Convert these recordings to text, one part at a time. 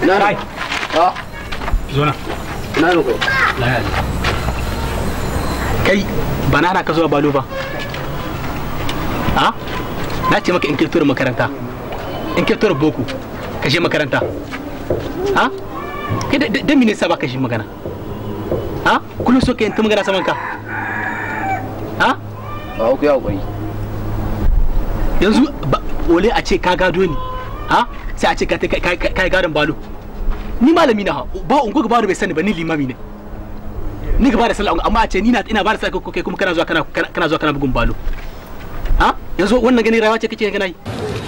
na Kai. a zo na na ne kai laya ne kai ba na hana ka zuwa balo ba ha na ce maka in kirtura makaranta in kirtura boko ka je makaranta ha kai da- da da mene sa ba ka shi magana ha kullum so ka yin ta magana saman ka ha ba ku ya kokari yanzu ba- ole a ce ka gado ni ha sai a ce ka kai- kai kai gadon balo ni malami na ha ba ungo ga balo bai sani ba ni limami ne ni gaba da sallah amma a ce ni na ina ba da sallah kai kuma kana zuwa kana kana- kana zuwa kana bugun balo ha yanzu wannan gani rawa ce kake kana yi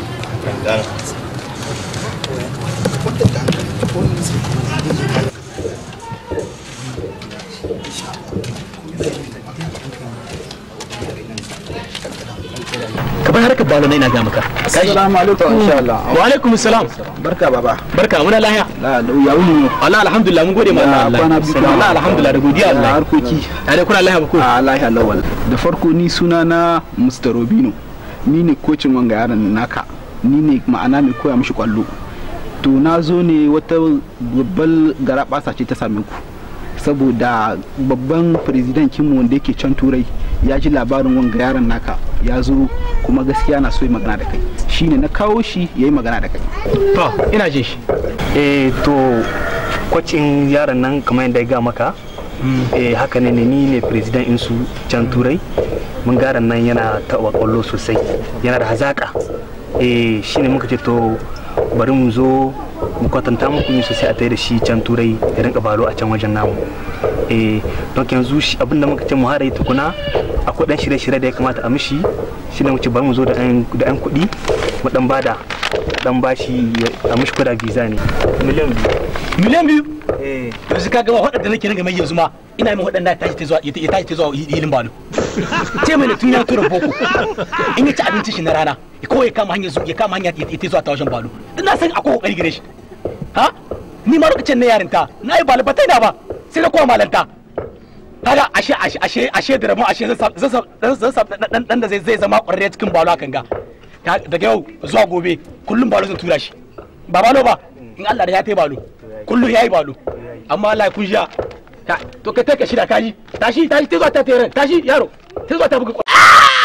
ka bar harkar balo na ina ga maka Assalamu alaikum insha Allah. wa alaikum salam Barka baba. barka muna lahiya La da ya wuni Allah alhamdulillah mun gode ma Ya, Allah kwana biyu Allah Allah alhamdulillah da godiya Ya, Allah harkoki. tare kuna lahiya ba ko A lahiya lawal. Da farko ni suna na Mr. Robino. Ni ne kocin wanga yaron naka. Ni ne ma'ana mai koya mishi kwallo. To na zo ne wata babbar garabasa ce ta same ku. Saboda babban firizidankinmu wanda yake can turai ya ji labarin wanga yaron naka ya zo kuma gaskiya na so yi magana da kai shine na kawo shi ya yi magana da kai to ina jin shi eh to kwacin yaron nan kamar yadda ya ga maka eh haka ne ne ni ne president insu can turai mun garan nan yana taɓa kwallo sosai yana da hazaka eh shine muka ce to bari mu zo mu kwatanta muku ne sosai a tare da shi can turai ya rinka balo a can wajen namu eh don yanzu shi abinda muka ce mu hada yi tukuna akwai dan shirye-shirye da ya kamata a mishi shi ne muke bari mu zo da yan da yan kuɗi mu dan bada dan bashi ya- a mishi kuɗa visa ne miliyan biyu miliyan biyu eh yanzu ka gama waɗanda nake ringa mai yanzu ma ina min waɗanda tashi ta zuwa ya tashi ta zuwa hilin balo ce mai tun ya tura boko in ya ci abinci shi na rana ya kawai ya kama hanyar zu- ya kama hanyar ya ta zuwa ta wajen balo dan na san akwai kokari gare shi ha ni ma lokacin na yarinta na yi balo ba ta ina ba sai na kowa malanta kaga ashe ashe ashe ashe da ramu ashe zan sa- zan sa- zan sa dan dan da zai zai zama ƙwararre cikin balo hakan ga Ka- daga yau zuwa gobe kullum balo zan tura shi ba balo ba in Allah da ya tai balo kullum yayi balo amma Allah ya kunjiya to kai kai ka shida kaji tashi tashi ta zuwa ta tere tashi yaro ta zuwa ta buga